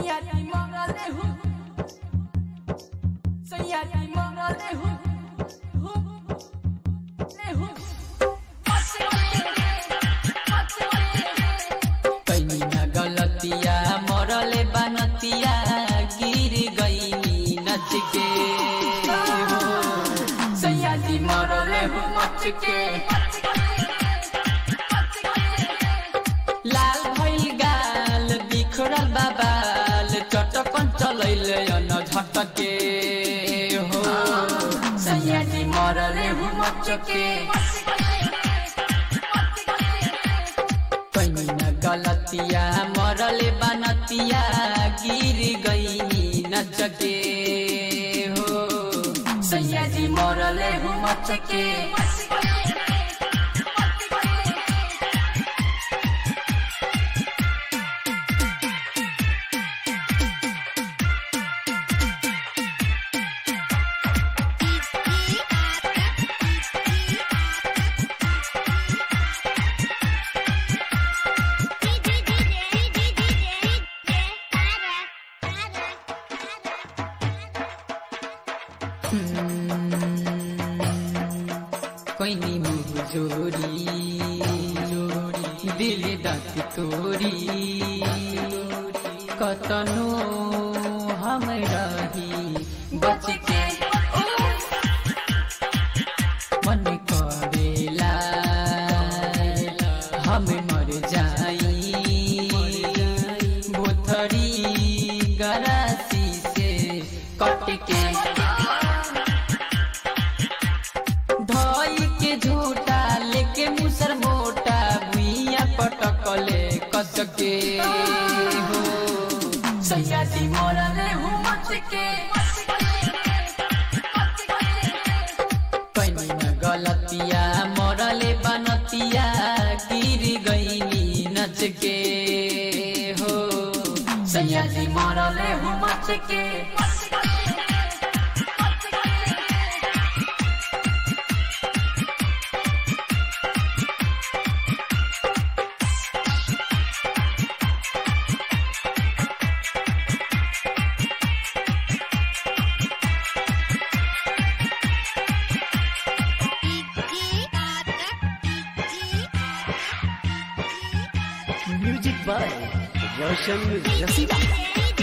Sayati moralehu Sayati moralehu Hu Lehu कैनी न गलतिया मरले बनतिया गिर गई नच के हो Sayati moralehu machke लाल भइल गाल बिखरल बाबाल चटकन चलैले अन झटके हो Sayati moralehu machke कैनी न गलतिया मरले बनतिया गिर गई नच के हो Sayati moralehu machke कैनी मुह जोरी दिल दात तोरी कतनो हम रही बच के मन करेला हम मर जाई भोथरी गरासी से कट के धोई के झूठा लेके मुसर मोटा भुइया पटकले कस के हो Sayati moralehu machke कैनी न गलतिया मरले बनतिया गिर गईनी नच के हो Sayati moralehu machke music by Roshan Rafi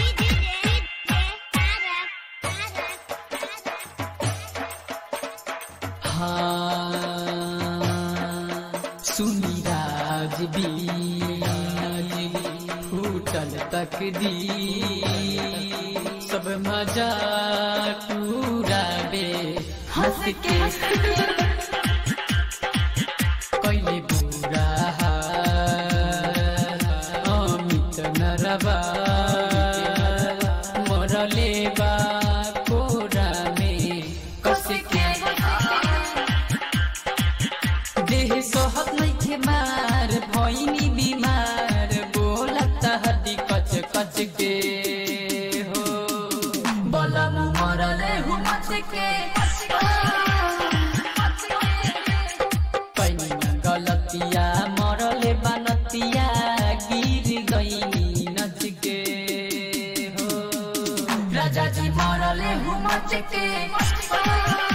हाँ सुनी राज भी फूटल तक दी सब मजा टूराबे हंस के कैले बुरा अमित नरबा मरले बा कोरा में कस के देह सोहत नइखे मार भइनी बिमार बोलत हड्डी कच कच के हो Bolamu moralehu machke कैनी न गलतिया मरले बनतिया गिर गईनी नच के हो Rajaji moralehu machke